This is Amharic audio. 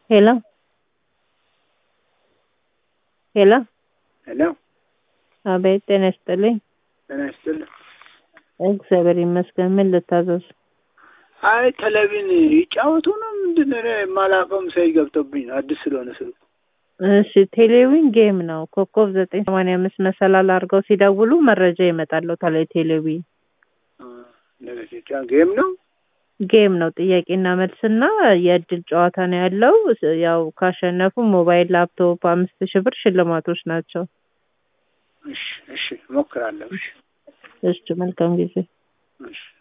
ሄሎ ሄሎ ሄሎ አቤት ጤና ይስጥልኝ። ጤና ይስጥልኝ። እግዚአብሔር ይመስገን። ምን ልታዘዝ? አይ ቴሌቪዥን ይጫወቱ ነው ምንድን ነው? እኔ የማላውቀውም ሰው ገብቶብኝ ነው አዲስ ስለሆነ ስልኩ። እሺ ቴሌዊን ጌም ነው። ኮከብ ዘጠኝ ሰማንያ አምስት መሰላል አድርገው ሲደውሉ መረጃ ይመጣል ላይ ቴሌዊን እንደዚህ ጌም ነው። ጌም ነው። ጥያቄና መልስና የእድል ጨዋታ ነው ያለው። ያው ካሸነፉ ሞባይል፣ ላፕቶፕ አምስት ሺህ ብር ሽልማቶች ናቸው። እሺ እሺ እሞክራለሁ። እሺ እሺ መልካም ጊዜ። እሺ